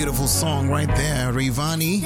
beautiful song right there, Rayvani.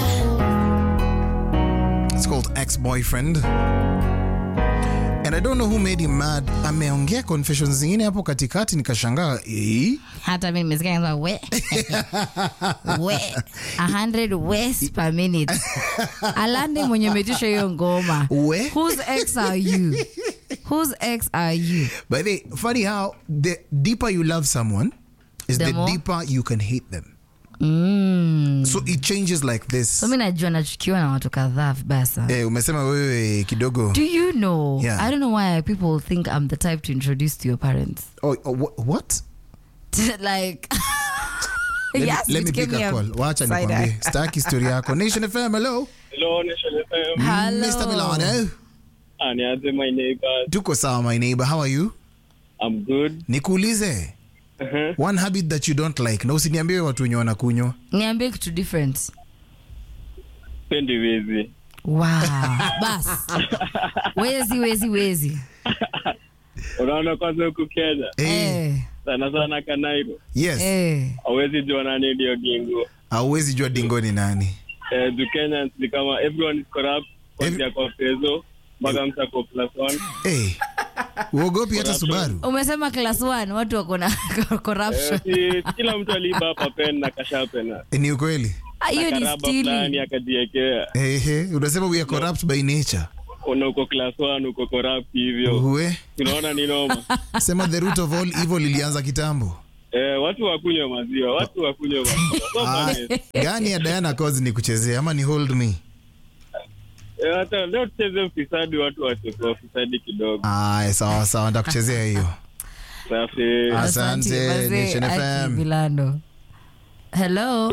It's called Ex-Boyfriend. And I don't know who made him mad. Ameongea confessions zingine hapo katikati nikashangaa, eh? hata mi nimesikia kama we we 100 west per minute alande mwenye umetisha hiyo ngoma We? whose ex are you whose ex are you By the way, funny how the deeper you love someone is The the, more- deeper you can hate them. mm. So it changes like this. so mi najua nachukiwa na watu kadhaa vibaya sana Eh, umesema wewe kidogo. do you know Yeah. i don't know why people think i'm the type to introduce to your parents Oh, oh, wha- what? like Let me, yes, let me it gave pick me a a call. Wacha side nikwambie. eye. Staki story yako. Nation FM, hello. Hello, Nation FM. Hello. Mr. Milano. Ah, nianze my neighbors. Tuko sawa my neighbor. How are you? I'm good. Nikuulize. Uh-huh. One habit that you don't like. Na usiniambie watu wenye wanakunywa. niambie kitu different Pendi wizi. wow bas wezi wezi wezi Unaona kwanza huku Kenya Eh, eh, sana sana Kanairo yes. eh. hawezi jua nani ndio gingo. Hauwezi jua dingo ni nani. Eh, juu Kenyans ni kama everyone is corrupt kuanzia Every- kwa peso mpaka msako plus one. Eh. Uogopi hata Subaru. umesema class 1 watu wako na corruption Eh, si kila mtu aliiba hapa pen na kashapen Eh, Ni ukweli. Ah, hiyo na ni karaba fulani stealing akajiekea. Ehe, unasema we are corrupt by nature. Una uko class one uko corrupt hivyo. Uwe. Unaona ni noma. Sema the root of all evil ilianza kitambo. Eh, watu wakunywa maziwa, watu wakunywa maziwa. So Ah, funny. gani ya Diana Cause ni kuchezea ama ni hold me? Eh, hata leo tucheze ufisadi, watu wachekwa ufisadi kidogo. Aya, sawa sawa, ndakuchezea hiyo. Safi. Asante, wazee, Nation Aki FM. Milano. hello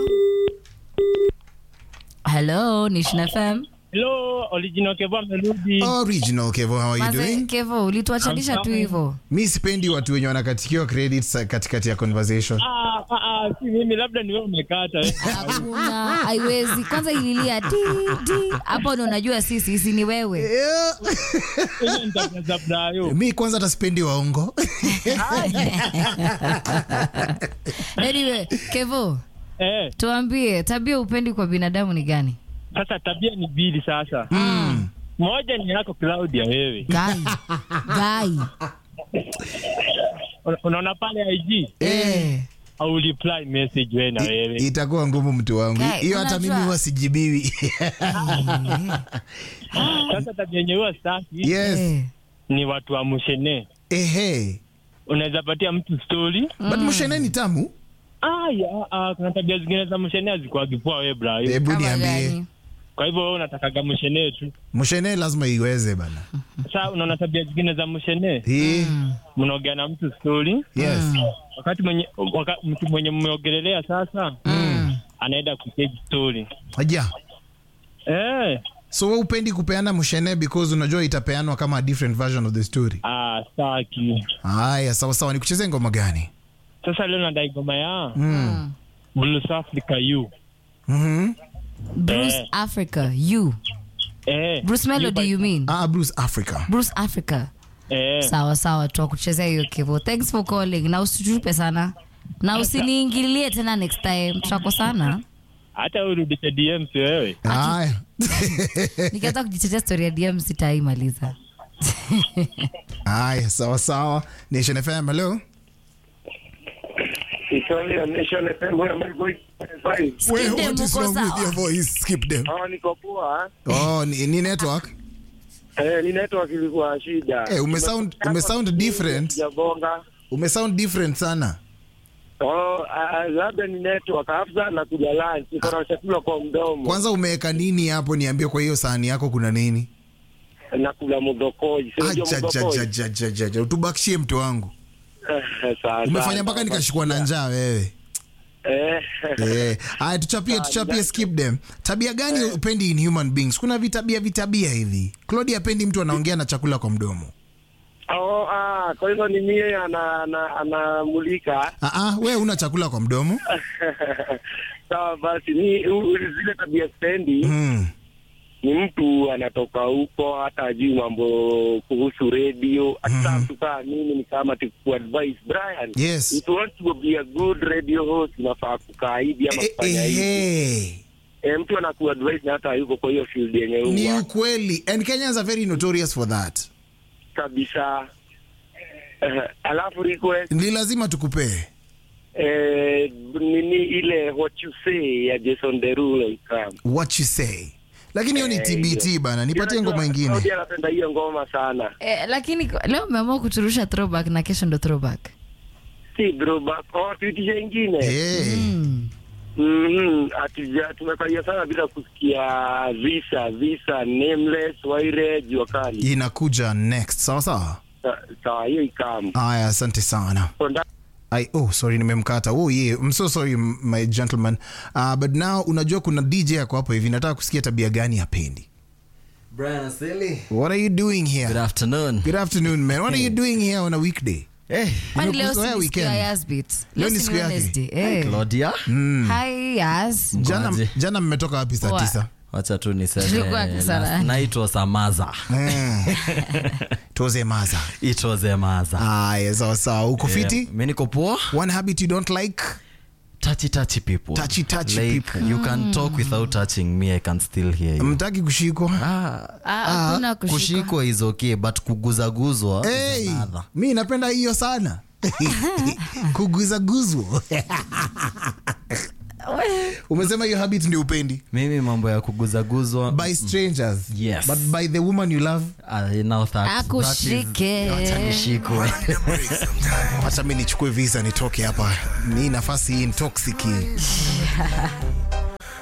hello Nation FM Hello, original Kevo amerudi. Original Kevo, how are you Maze, doing? Kevo ulituachanisha tu hivyo Mi sipendi watu wenye wanakatikiwa credits katikati ya conversation. Ah, ah, ah, si mimi labda ni wewe umekata. eh. hakuna haiwezi kwanza ililia ti ti hapo ndo unajua sisi si ni wewe Yeah. Hiyo nitajaza brayo. mi kwanza hata sipendi waongo anyway Kevo Eh, tuambie tabia upendi kwa binadamu ni gani sasa tabia ni mbili sasa. Moja ni yako Claudia wewe. gai gai Una- Unaona pale IG eh. au reply message wewe na wewe. itakuwa ngumu mtu wangu Okay, hiyo hata unajua- mimi huwa sijibiwi Sasa tabia yenyewe huwa staki yes Eh. ni watu wa mushene. ehe Unaweza patia mtu story. but mshene ni tamu Ah, ya, ah, kuna tabia zingine za mushene hazikuwagi poa wewe brayo. hebu Kama niambie gani? Kwa hivyo wewe unatakaga mushene tu. mshene lazima iweze bana Sasa unaona tabia zingine za mushene, hii mnaongea na mtu story yes wakati mwenye waka, mtu mwenye mmeongelelea sasa Mm. anaenda kutage story aja eh, so we upendi kupeana mshene because unajua itapeanwa kama a different version of the story ah, staki. haya sawa sawa nikuchezee ngoma gani Sasa leo nadai ngoma ya mm. Blues Africa you mm-hmm. Bruce Eh. Africa you eh, Bruce Melody you you mean ah, Bruce Africa Bruce Africa eh, sawa sawa twakuchezea hiyo kivo thanks for calling na usitupe sana na usiniingililie tena next time tutakosana hata urudishe DMs wewe. haya nikianza kujitetea story ya dm sitaimaliza haya sawa sawa nation fm hello Italia Nation FM, where my voice is fine. Skip them, uko sawa. voice skip them Ah, niko poa. oh ni, ni network Eh, ni network ilikuwa shida. Eh, umesound- umesound different. Sijabonga. umesound different sana Oh, ah, labda ni network. Hafsa na kuja lunch. Niko na chakula kwa mdomo. kwanza umeweka nini hapo niambie kwa hiyo sahani yako kuna nini Nakula mudokoi. Sio ndio mudokoi. Ajajajajaja, utubakishie mtu wangu Eh, sawa, umefanya sawa, mpaka sawa. nikashikwa na njaa wewe Eh. Eh, haya tuchapie tuchapie skip them tabia gani upendi in human beings kuna vitabia vitabia hivi claudia apendi mtu anaongea na chakula kwa mdomo Oh, ah, kwa hivyo ni mie ana ana anamulika. Ah, ah, we una chakula kwa mdomo Sawa basi, ni u- zile tabia spendi mm. ni mtu anatoka huko hata ajui mambo kuhusu radio hata Mhm. mtu kaa mimi ni kama tukuadvise Brian Yes. if you want to be a good radio host unafaa kukaa hivi ama Eh, kufanya eh, hivi eh. e, mtu anakuadvise na hata yuko kwa hiyo field yenye ni huwa ukweli and kenyans are very notorious for that kabisa uh, alafu request ni lazima tukupee eh, nini ile what you say ya Jason Derulo ikam what you say lakini hiyo ni Eh, tbt hiyo. bana nipatie ngoma Saudi ingine anapenda hiyo ngoma sana Eh, lakini leo umeamua kuturusha throwback na kesho ndo throwback. si throwback oh tuitishe ingine Eh. Mm. Mhm, hatuja tumefurahia sana bila kusikia visa visa nameless waire jua kali inakuja next sawa sawa Sa- sawa hiyo ikam aya asante sana Konda- I, oh sorry nimemkata oh yeah I'm so sorry m- my gentleman uh, but now unajua kuna dj ako hapo hivi nataka kusikia tabia gani hapendi Brian Silly. what are you doing Good here afternoon. good afternoon man what are you doing here on a weekday Hey, Kwani leo Nimekuzoea si ni siku ya weekend. Yasbit? Leo Leo ni si siku yake. Wednesday. Eh. Claudia. Hi Yas. jana, Mkwaje? jana mmetoka wapi saa Wa- tisa Wacha tu niseme Tulikuwa sana. last night was a maza. Eh. tuoze maza It was a maza. aya sawa sawa uko fiti Yeah, Mimi niko poa. one habit you don't like Touchy touchy people. Touchy, touchy like, people. You can talk without touching me. I can still hear you. mtaki kushikwa Ah, Ah, hakuna kushikwa. kushikwa is okay but kuguzaguzwa hey, is another. mi napenda hiyo sana kuguzaguzwa umesema hiyo habit ndio upendi Mimi mambo ya kuguzaguzwa by strangers Yes. but by the woman you love uh, now that, that is, Akushike. Wacha nishikwe. wacha mi nichukue visa nitoke hapa ni nafasi hii ntoxiki